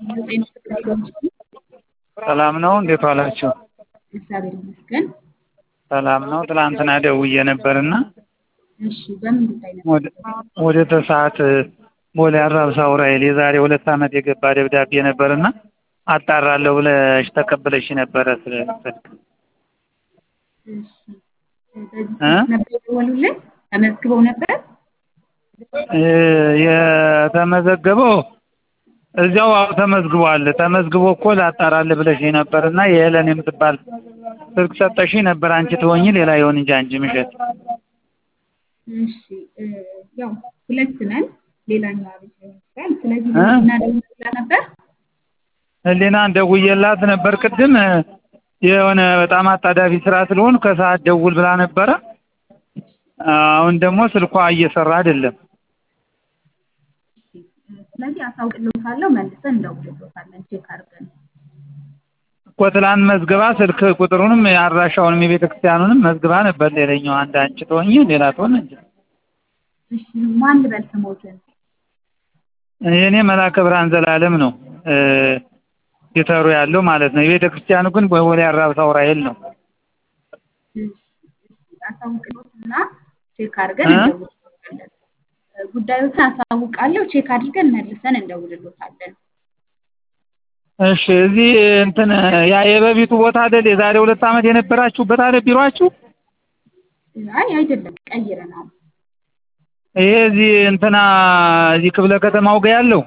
ሰላም ነው። እንዴት ዋላችሁ? እግዚአብሔር ይመስገን። ሰላም ነው። ትላንትና ደውዬ ነበርና እሺ፣ በምን ጉዳይ ነበር? ወደ ወደ ተሰዓት ቦሌ አራብሳ ዑራኤል የዛሬ ሁለት ዓመት የገባ ደብዳቤ ነበርና አጣራለሁ ብለሽ ተቀብለሽ ነበረ ስለ ስልክ እሺ፣ በዚህ እ? ስልክ ነበር የደወሉልን? ተመዝግበው ነበር? እ፣ የተመዘገበው እዚያው አዎ ተመዝግቧል። ተመዝግቦ እኮ ላጣራልህ ብለሽ ነበርና የሄለን የምትባል ስልክ ሰጠሽ ነበር። አንቺ ትሆኚ ሌላ ይሆን እንጂ አንቺ ምሸት እሺ፣ እ፣ ያው ሁለት ነን። ሌላኛዋ ልጅ ሊሆን ይችላል። ስለዚህ እ? ለምንድን አደውላ ነበር? ህሊና ደውዬላት ነበር ቅድም የሆነ በጣም አጣዳፊ ስራ ስለሆን ከሰዓት ደውል ብላ ነበረ። አሁን ደግሞ ስልኳ እየሰራ አይደለም። እሺ፣ እ፣ ስለዚህ አሳውቅልዎታለሁ። መልሰን እንደውልልዎታለን ቼክ አድርገን። እኮ ትላንት መዝግባ ስልክ ቁጥሩንም አድራሻውንም የቤተ ክርስቲያኑንም መዝግባ ነበር። ሌላኛው አንድ አንቺ ትሆኚ ሌላ ትሆን እንጂ እሺ፣ ማን ልበል ስሞትን? የእኔ መላከ ብርሃን ዘላለም ነው እ፣ ጌተሩ ያለው ማለት ነው። የቤተ ክርስቲያኑ ግን ቦሌ አራብሳ ዑራኤል ነው። እሺ፣ እሺ፣ አሳውቅልዎትና ቼክ አድርገን እ? እንደውልልዎታለን። እ፣ ጉዳዮችን አሳውቃለሁ። ቼክ አድርገን መልሰን እንደውልልዎታለን። እሺ እዚህ እንትን ያ የበፊቱ ቦታ አይደል የዛሬ ሁለት ዓመት የነበራችሁበት አይደል ቢሯችሁ? አይ አይደለም፣ ቀይረናል። ይሄ እዚህ እንትና እዚህ ክፍለ ከተማው ጋር ያለው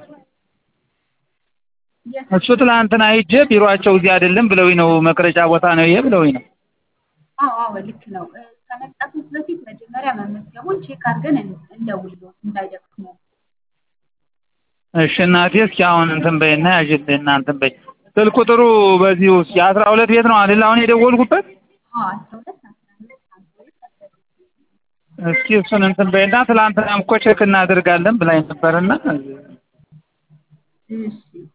የት እሱ ትላንትና ሂጄ ቢሯቸው እዚህ አይደለም ብለውኝ ነው መቅረጫ ቦታ ነው ይሄ ብለውኝ ነው። አዎ አዎ ልክ ነው። እ፣ ከመምጣቶት በፊት መጀመሪያ መመዝገቡን ቼክ አድርገን እን- እንደውልልዎት እንዳይደክሙ። እሺ እናቴ እስኪ አሁን እንትን በይና ያዥልኝ እና እንትን በይ ስልክ ቁጥሩ በዚሁ እስኪ አስራ ሁለት ቤት ነው አይደል አሁን የደወልኩበት? አዎ አስራ ሁለት አስራ አምስት ሀምሳ ሁለት አስራ ስድስት እስኪ እሱን እንትን በይና ትላንትናም እኮ ቼክ እናደርጋለን ብላኝ ነበርና እሺ